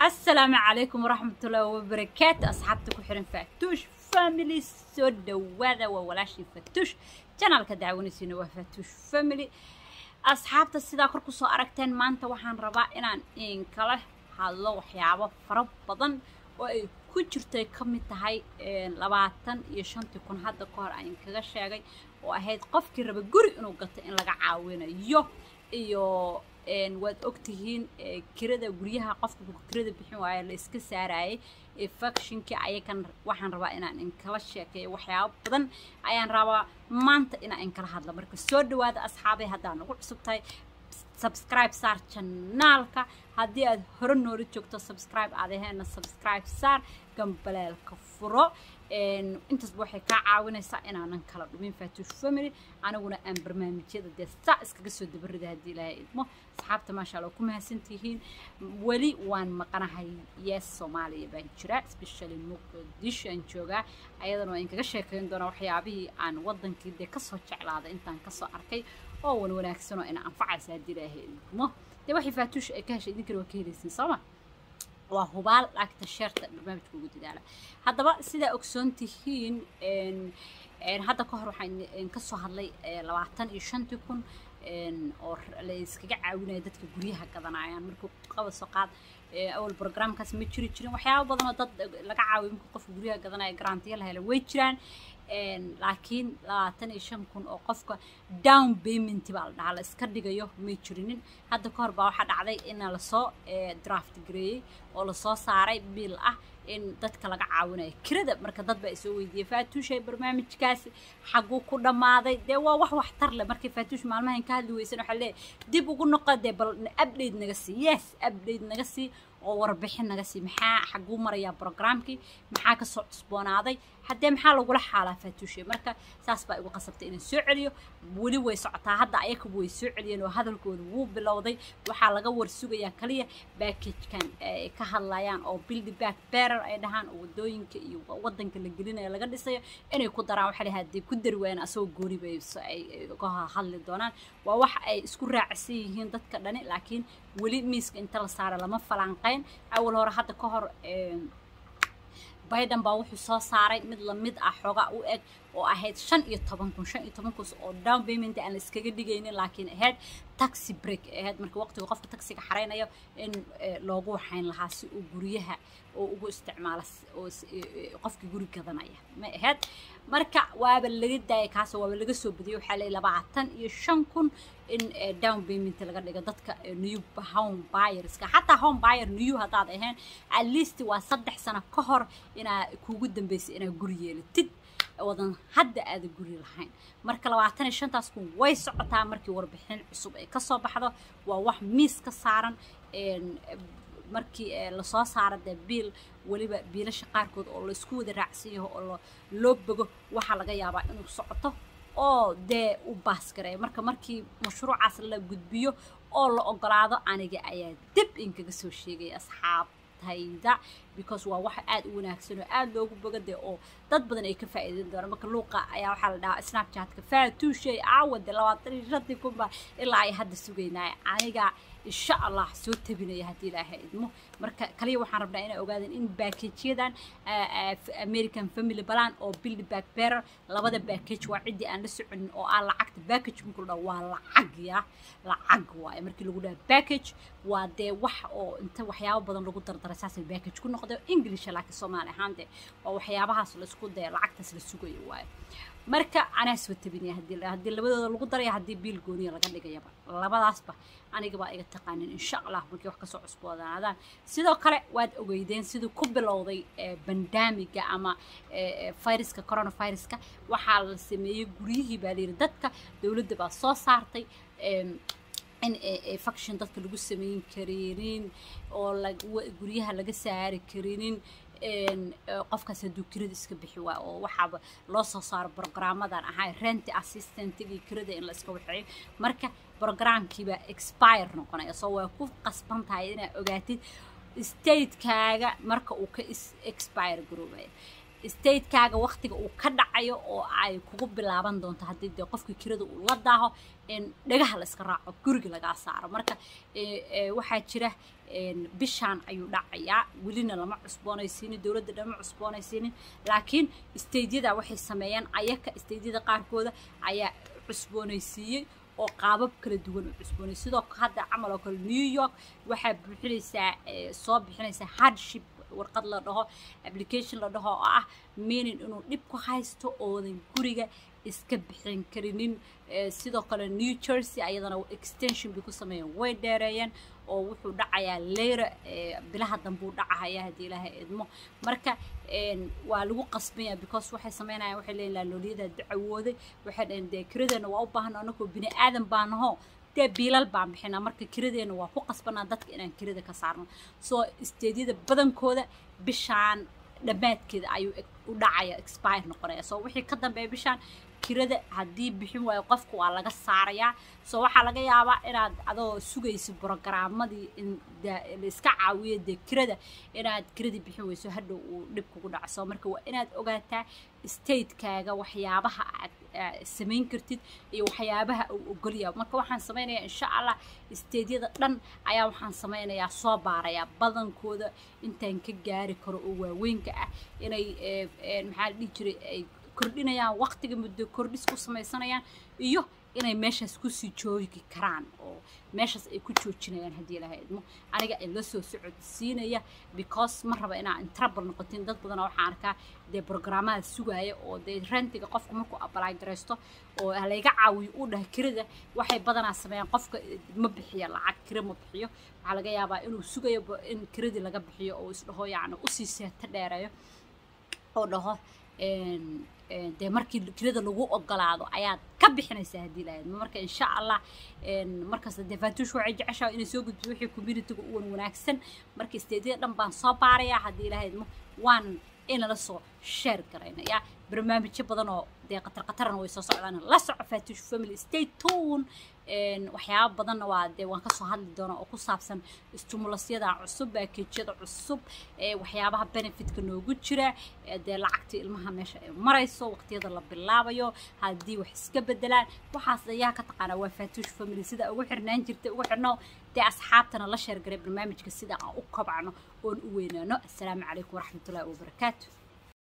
asalaamu calaykum waraxmatullaahi wabarakaatu asxaabta ku xiran faatuush family soo dhawaada waa walaashii faatuush janaalka daawanaysiina waa faatuush family asxaabta sidaa kor kusoo aragteen maanta waxaan rabaa inaan inkala hadlo waxyaabo fara badan oo ay ku jirtay ka mid tahay labaatan iyo shantii kun hadda ka hor aan kaga sheegay oo ahayd qofkii raba guri inuu gato in laga caawinayo iyo waad ogtihiin kirada guryaha qofka kirada bixin waayo la iska saarayay factionkii ayakan waxaan rabaa inaan inkala sheekeeyo waxyaabo badan ayaan rabaa maanta inaan inkala hadla marka soo dhawaada asxaabay haddaa nagu cusub tahay subscribe saar janaalka haddii aad hore noola joogto subscribe aad aheena subscribe saar gambaleelka furo intaasba waxay kaa caawinaysaa inaanan kala dhumin faatuush family aniguna aan barnaamijyada dee saa iskaga soo dabarida haddii ilaahay idmo asxaabta maasha allah ku mahadsantihiin weli waan maqanahay yes soomaaliya baan jiraa especially muqdisho aan joogaa ayadana waa inkaga sheekayn doonaa waxyaabihii aan wadankii dee kasoo jeclaaday intaan kasoo arkay oo wan wanaagsan oo ina anfacaysa haddii ilaahay idmo dee waxay faatuush ay ka heshay idinkana waa ka helaysiin sooma waa hubaal laagta sheerta barnaamijka ugu dadaala haddaba sidaa ogsoon tihiin hadda ka hor waxaan kasoo hadlay labaatan iyo shantii kun oo la iskaga caawinaya dadka guryaha gadanayaan markuu qaba soo qaad awal programkaas ma jiri jirin waxyaaba badan oo dad laga caawiyo markuu qofka guryaha gadanaya garantiya la hela way jiraan laakiin labaatan iyo shan kun oo qofka down payment baa la dhahaa la iska dhigayo may jirinin hadda ka hor baa waxaa dhacday in lasoo draft gareeyey oo lasoo saaray biil ah in dadka laga caawinayo kirada marka dad baa isoo weydiiyey faatuushay barnaamijkaasi xaguu ku dhammaaday dee waa wax waxtar leh markay faatuush maalmahan ka hadli weysan waxaa leeyahay dib ugu noqo dee bal update naga sii yes update naga sii oo warbixin naga sii maxaa xaguu marayaa programkii maxaa kasoo cusboonaaday haddee maxaa lagula xaalaa faatuushe marka saas baa igu qasabtay inaan soo celiyo weli way socotaa hadda ayakabu way soo celiyeen oo hadalkooda wuu bilowday waxaa laga warsugayaa kaliya backagekan ay ka hadlayaan oo build back bearer ay dhahaan oo wadooyinka iyo wadanka la gelinayo laga dhisayo inay ku daraan waxaa lahaa haddii ku dari waayaan asagoo gooni bay ay ka hadli doonaan waa wax ay isku raacsan yihiin dadka dhani laakiin weli miiska inta la saara lama falanqayn awal hore hadda ka hor biden baa wuxuu soo saaray mid lamid ah xoogaa u eg oo ahayd shan iyo toban kun shan iyo toban kun oo down payment aan la iskaga dhigaynin laakiin ahayd taxi break ahayd marka waqtiga qofka taxiga xaraynayo in loogu waxayn lahaa si uu guryaha oo ugu isticmaalo oo qofkii guri gadanaya ma ahayd marka waaba laga daayay kaasoo waaba laga soo badiyay waxaa leeyahay labaatan iyo shan kun in down payment laga dhigo dadka new home buyerska xataa home buyer new haddaad ahayn at least waa saddex sano ka hor inaa kuugu dambeysay inaa guri yeelatid wadan hadda aada guri lahayn marka labaatan iyo shantaas kun way socotaa markii warbixin cusub ay kasoo baxdo waa wax miis ka saaran markii lasoo saaro dee biil weliba biilasha qaarkood oo laisku wada raacsan yaho oo loo bogo waxaa laga yaabaa inuu socoto oo dee u baasgareeyo marka markii mashruucaas la gudbiyo oo la ogolaado aniga ayaa dib inkaga soo sheegaya asxaab hayda because waa wax aada u wanaagsan oo aada loogu boga dee oo dad badan ay ka faa'iideyn doonaan marka luuqa ayaa waxaa la dhahaa snapchatka faatuushay aawade labaatan iyo shantii kunba ilaa ay hadda sugaynaya aniga insha allah soo tabinaya haddii ilaahay idmo marka kaliya waxaan rabnaa inay ogaadeen in backageyadan american family balan oo build back bearer labada backage waa ciddii aan la soconin oo ah lacagta backage markii la dhaho waa lacag ya lacag waaye markii lagu dhaha backage waa dee wax oo inta waxyaabo badan lagu dardaray saasay backage ku noqday english laakiin soomaali ahaan dee waa waxyaabahaas laisku dee lacagtaas la sugayo waaye marka anaa soo tabinaya haddii haddii labadooda lagu daraya haddii biil gooniya laga dhigayaba labadaasba aniga baa iga taqaanin insha allah markii wax kasoo cusboodaadaan sidoo kale waad ogeydeen siduu ku bilowday bandamiga ama viruska coronaviruska waxaa la sameeyey guryihii baa layidhi dadka dowladda baa soo saartay in faction dadka lagu samayn karinin oo guryaha laga saari karinin qofkaas hadduu kirada iska bixi waayo oo waxaaba loo soo saaro brograamadan ahaa rent assistantgii kirada in la iska waxeeyo marka programkiibaa expire noqonaya soo waa ku qasban tahay inaad ogaatid statekaaga marka uu ka expire garoobaya statekaaga waqtiga uu ka dhacayo oo ay kugu bilaaban doonto haddii dee qofkii kirada uu la daaho dhagaha la iska raaco guriga lagaa saaro marka waxaa jira bishaan ayuu dhacayaa welina lama cusboonaysiinin dowladda lama cusboonaysiinin laakiin staydyada waxay sameeyeen ayaka staydyada qaarkooda ayaa cusboonaysiiyey oo qaabab kala duwan u cusboonay sidoo hadda camal oo kale new york waxaa buuxinaysaa soo bixinaysaa hardship warqad la dhaho application la dhaho oo ah meaning inuu dhib ku haysto oodan guriga iska bixin karinin sidoo kale new jersey ayadana extension bay ku sameeyeen way dheereeyeen oo wuxuu dhacayaa leyra bilaha dambuu dhacahaya haddii ilaahay idmo marka waa lagu qasbanya because waxay sameynayaan waxay leeyihin laalooliyada dacawooday waxay dhaheen dee kiradeena waa u baahna anagoo bini aadan baa naho dee biilal baan bixinaa marka kiradeena waa ku qasbanaa dadka inaan kirada ka saarno soo isteedyada badankooda bishaan dhammaadkeeda ayuu u dhacaya expire noqonaya soo wixii ka dambeeya bishaan kirada haddii bixin waayo qofka waa laga saarayaa soo waxaa laga yaabaa inaad adoo sugaysa brogaramadii la iska caawiyo dee kirada inaad kiradii bixin weyso hadhow uu dhib kugu dhaco soo marka waa inaad ogaataa statekaaga waxyaabaha aad samayn kartid iyo waxyaabaha uu ogolyaa marka waxaan samaynayaa insha allah statedyada dhan ayaa waxaan samaynayaa soo baarayaa badankooda intaan ka gaari karo oo waaweynka ah inay maxaa la dhihi jiray ay kordhinayaan waqtiga muddo kordhis ku samaysanayaan iyo inay meeshaas kusii joogi karaan oo meeshaas ay ku joojinayaan haddii ilaha idmo aniga ay la soo socodsiinaya because ma raba inaa intrabal noqotin dad badana waxaan arkaa dee brograamada sugaaya oo dee rentiga qofka markuu apply garaysto oo layga caawiyo uu dhaha kirada waxay badanaa sameeyaan qofka ma bixiyo lacag kira ma bixiyo waxaa laga yaabaa inuu sugayo in kiradii laga bixiyo oo isdhaho yacni usii seeto dheereeyo oo dhaho dee markii kirada lagu ogolaado ayaad ka bixinaysaa haddii lahayd marka insha allah markasta dee faatuush waxay jeceshaa inay soo gudbiso wixii communityga u wan wanaagsan marka isteedyada dhan baan soo baarayaa haddii lahayd waan inala soo sheer garaynaya barnaamijyo badan oo dee qatar qatarna way soo socdaan la soco faatuush family stay tune waxyaaba badanna waa dee waan kasoo hadli doonaa oo ku saabsan stimulasyada cusub baakeejyada cusub waxyaabaha benefitka noogu jira dee lacagtii ilmaha meesha ay marayso waqtiyada la bilaabayo haddii wax iska bedelaan waxaas ayaa ka taqaanaa waa faatuush family sida ugu xirnaan jirtay ugu xirno dee asxaabtana la sheergaray barnaamijka sida aan u kobcno oon u weynaano assalaamu calaykum waraxmatullahi wabarakaatu